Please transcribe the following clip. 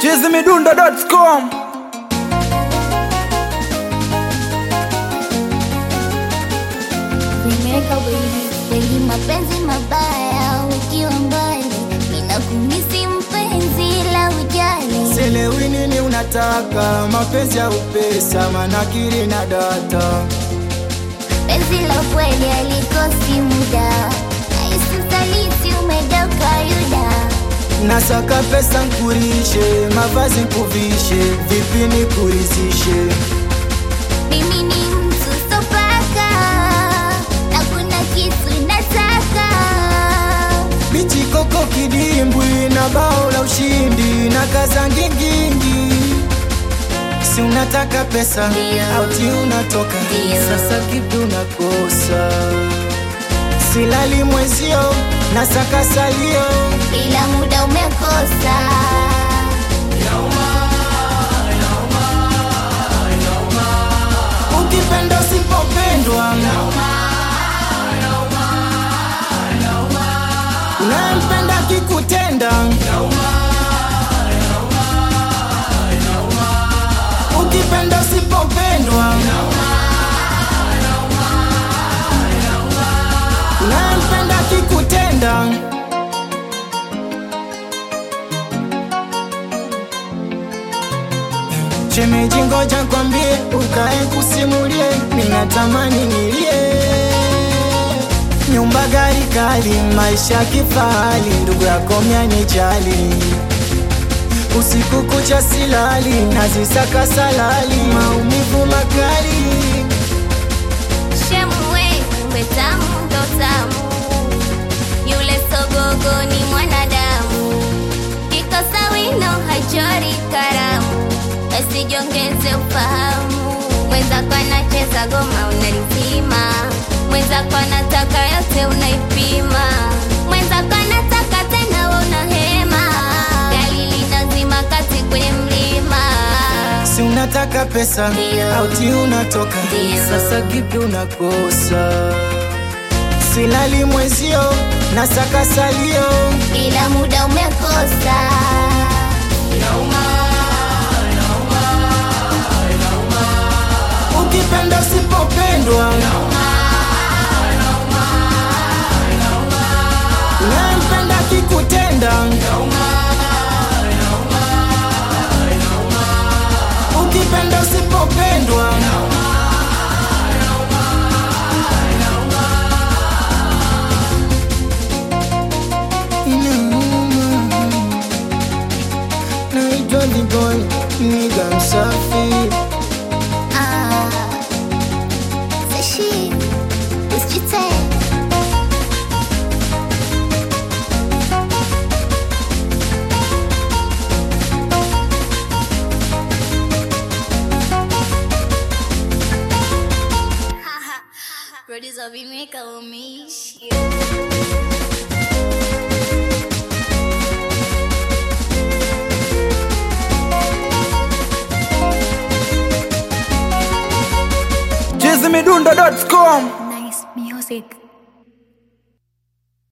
chizimidundo.com Vimeka wengi wengi, mapenzi mabaya ukiwa mbali, ninakumisi mpenzi la ujali. Selewi nini unataka, mapenzi au pesa, manakiri na data. Penzi la kweli alikosi muda, nahisi usaliti umegeuka Yuda. Nasaka pesa nkurishe, mavazi nkuvishe, vipi nikurizishe? Mimi ni mtu sopaka, na kuna kitu nataka. Bichi koko kidimbwi na bao la ushindi na kaza ngingingi. Si unataka pesa Ndio. auti unatoka Ndio. sasa kipi unakosa? Silali mwezio na saka salio ila muda umekosa. ukipenda usipopendwa unayempenda kikutenda ukipenda usipopendwa unayempenda kikutenda Shemeji ngoja kwambie, ukae kusimulie, ninatamani nilie. Nyumba gari kali, maisha kifahari, ndugu yako myanijali. Usiku kucha silali, nazisaka salali, maumivu makali. Shemwe, kumbe tamu ndo tamu, yule sogogo ni mwanadamu, kikosa wino hachori karamu, asijongeze ufahamu. Mwenzako anacheza goma unalizima, mwenzako anataka yote unaipima, mwenzako anataka tena we unahema, gari linazima kati kwenye mlima. Si unataka pesa Ndio. auti unatoka Ndio. sasa kipi unakosa? Silali mwezio na saka salio ila muda umekosa. ukipenda usipopendwa unayempenda kikutenda ukipenda usipopendwa Inauma. naitwa Diboy, niga msafi Ah, Sashi, usijite. Producer Vimeka umeishi. chizimidundo.com Nice music.